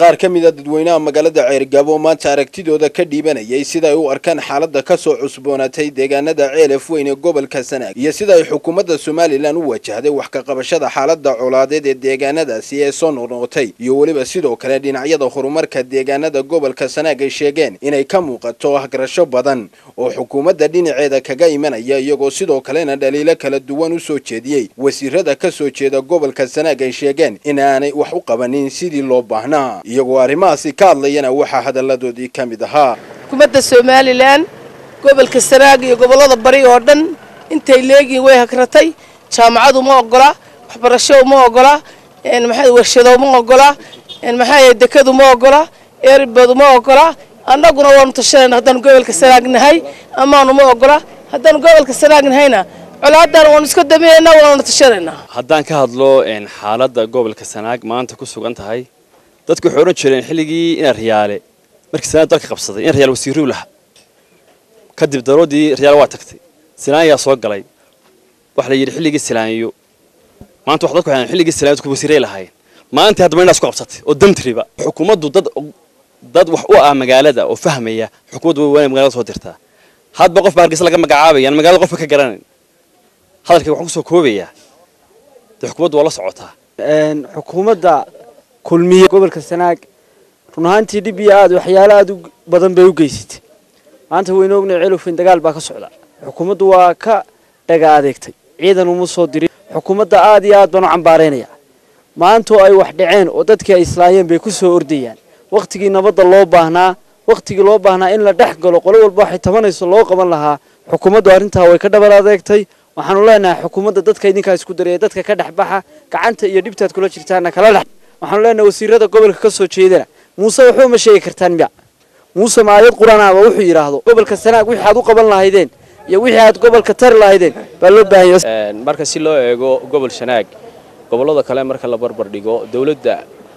qaar ka mid a dadweynaha magaalada ceergaabo maanta aragtidooda ka dhiibanayay sida ay u arkaan xaaladda ka soo cusboonaatay deegaanada ceelaf weyn ee gobolka sanaag iyo sida ay xukuumadda somalilan u wajahday wax ka qabashada xaaladda colaadeed ee deegaanadaasi ee soo noqnoqotay iyo weliba sidoo kale dhinacyada horumarka deegaanada gobolka sanaag ay sheegeen inay ka muuqato ahgarasho badan oo xukuumadda dhinaceeda kaga imanaya iyagoo sidoo kalena dhaliilo kala duwan u soo jeediyey wasiirada ka soo jeeda gobolka sanaag ay sheegeen in aanay wax u qabanin sidii loo baahnaa iyagoo arrimahaasi ka hadlayana waxaa hadalladoodii ka mid ahaa xukuumadda somalilan gobolka sanaag iyo gobollada bari oo dhan intay leegiin way hagratay jaamacadu ma ogola waxbarasho ma ogola maxaa warshado ma ogola maxaa dekadu ma ogola eerbadu ma ogola annaguna waanu tashanayna haddaanu gobolka sanaag nahay amaanu ma ogola haddaanu gobolka sanaag nahayna colaadan waanu iska daminaynaa waanu tashanaynaa haddaan ka hadlo xaaladda gobolka sanaag maanta ku sugan tahay dadku waxay odhan jireen xilligii ina riyaale markii sanaag dalka qabsaday in riyaal wasiiruu lahaa kadib daroodii riyaal waa tagtay silaan ayaa soo galay waxa la yidhi xilligii silaanyo maanta wax dadku waxay xilligii silaanyo dadku wasiiray lahaayeen maanta haddaba inaas ku qabsatay oo damtriba xukuumaddu dad dad wax u ah magaalada oo fahmaya xukuumaddu way magaalada soo dirtaa hadba qof baa hargeysa laga magacaabaya magaalada qofka ka garanayn hadalkayga waxaan kusoo koobayaa dee xukuumaddu waa la socotaa xukuumadda kulmiye gobolka sanaag run ahaantii dhib iyo aad waxyaalo aad u badan bay u geysatay maanta waynu ognay celofin dagaal baa ka socda xukuumaddu waa ka dhaga adeegtay ciidan uma soo dirin xukuumadda aad iyo aad baan u cambaaraynaya maantoo ay wax dhaceen oo dadkii ay islaayeen bay ku soo ordayaan wakhtigii nabadda loo baahnaa wakhtigii loo baahnaa in la dhex galo qolo walba waxay tabanayso loo qaban lahaa xukuumaddu arrintaa way ka dhaban adeegtay waxaanu leenahay xukuumadda dadka idinkaa isku daraya dadka ka dhex baxa gacanta iyo dhibtaad kula jirtaana kala dhex waxaanu leenahay wasiirada gobolka ka soo jeedana muuse waxba ma sheegi kartaan miya muuse maayad quranaaba wuxuu yidhaahdo gobolka sanaag wixii aad u qaban lahaydeen iyo wixii aad gobolka tari lahaydeen baa loo baahanya marka si loo eego gobol sanaag gobollada kale marka la barbar dhigo dowladda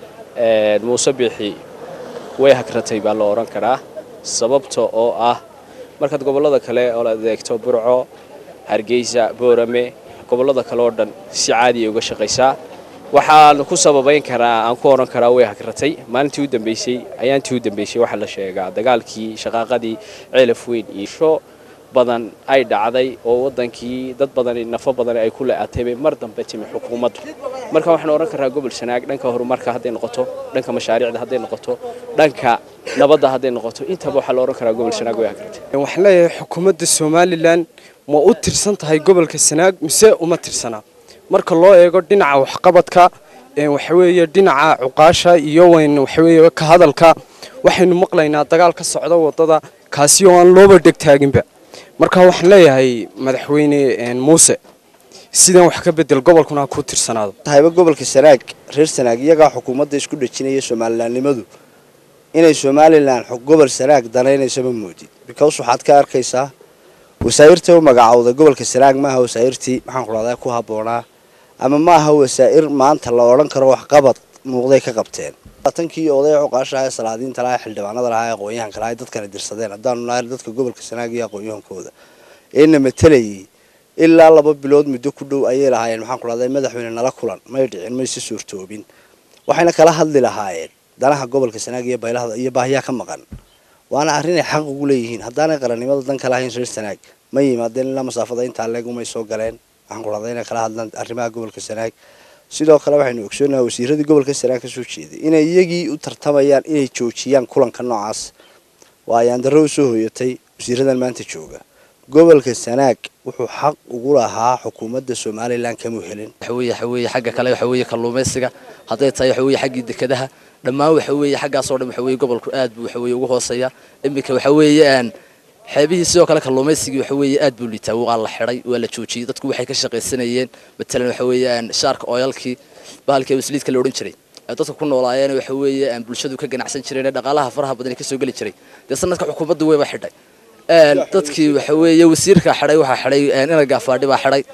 muuse biixi way hagratay baa la odhan karaa sababta oo ah markaad gobollada kale oo adeegto burco hargeysa boorame gobollada kale oo dhan si caadiya uga shaqaysaa waxaan ku sababayn karaa aan ku odhan karaa way hagratay maalintii u dambeysay ayaantii u dambeysay waxaa la sheegaa dagaalkii shaqaaqadii ceelaf weyn iyo sho badan ay dhacday oo wadankii dad badani nafo badani ay ku le-atay bay mar dambe timi xukuumaddu marka waxaan odhan karaa gobol sanaag dhanka horumarka hadday noqoto dhanka mashaariicda hadday noqoto dhanka nabadda hadday noqoto intaba waxaa la odhan karaa gobol sanaag way hagratay waxaan leeyahay xukuumadda somalilan ma u tirsan tahay gobolka sanaag mise uma tirsanaa marka loo eego dhinaca waxqabadka waxaweeye dhinaca cuqaasha iyo weyn waxaweeye ka hadalka waxaynu maqlaynaa dagaal ka socda wadada kaasi oo aan looba dhegtaaginba marka waxaan leeyahay madaxweyne muuse sidan wax ka bedel gobolkuna ha ku tirsanaado tahayba gobolka sanaag reer sanaag iyagaa xukuumadda isku dhejinaya somalilanimadu inay somalilan gobol sanaag danaynayso ma moodid because waxaad ka arkaysaa wasaa'irta u magacowda gobolka sanaag maaha wasaa'irtii maxaan kudhahdaa ku habboonaa ama maaha wasaa'ir maanta la odhan karo waxqabad muuqday ka qabteen tankii odaya cuqaasha ee salaadiinta lahaa xildhibaanada lahaa ee aqoon-yahanka lahaa dadkana dirsadeen haddaanu nahay dadka gobolka sanaag iyo aqoon-yahankooda eena matalayay ilaa laba bilood muddo ku dhow ayay lahaayeen maxaan ku dhahday madaxweyne nala kulan may dhicin mayse suurtoobin waxayna kala hadli lahaayeen danaha gobolka sanaag iyo baylahda iyo baahiyaa ka maqan waana arrin ay xaq ugu leeyihiin haddaanay qarannimada dan ka lahayn reer sanaag ma yimaadeen ilaa masaafada intaa leeg umay soo galeen waxaan ku dhahday inay kala hadlaan arrimaha gobolka sanaag sidoo kale waxaynu ogsoonaha wasiiradii gobolka sanaag ka soo jeeday inay iyagii u tartamayaan inay joojiyaan kulanka noocaas waa ayaan darro u soo hoyatay wasiiradan maanta jooga gobolka sanaag wuxuu xaq ugu lahaa xukuumadda somalilan kamuu helin waxaweye waxaweye xagga kale waxaweye kalluumaysiga hadday tahay waxaweye xaggii dekadaha dhammaan waxaweye xaggaasoo dhan waxaweye gobolku aad buu waxaweye ugu hooseeya iminka waxaweye xeebihii sidoo kale kalluumaysigii waxaweye aad buu liitaa waa la xidhay waa la joojiyey dadku waxay ka shaqaysanayeen matalan waxaweye shaarka oyalkii bahalkii wasliidka la odhan jiray dadka ku noolaayeen waxaweye bulshadu ka ganacsan jireen dhaqaalaha faraha badan kasoo geli jiray dee sanadka xukuumaddu wayba xidhay dadkii waxaweeye wasiirka xidhay waxaa xidhay ina gaafaadhi baa xidhay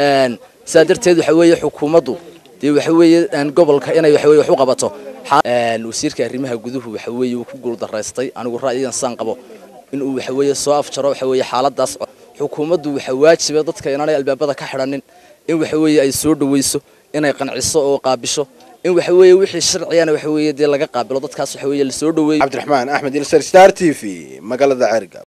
sidaa darteed waxaweeye xukuumaddu dee waxaweeye gobolka inay waxaweye wax u qabato wasiirka arrimaha guduhu waxaweeye uu ku guuldaraystay anigu ra'yigan saan qabo inuu waxaweeye soo afjaro waxaweeye xaaladaas xukuumaddu waxa waajiba dadka inaanay albaabada ka xidhanin in waxaweeye ay soo dhaweyso inay qanciso oo qaabisho in waxa weeye wixii sharciyana waxa weeye dee laga qaabilo dadkaas waxa weeye lasoo dhaweeyo cabdiraxmaan axmed ilsar star t v magaalada ceergaabo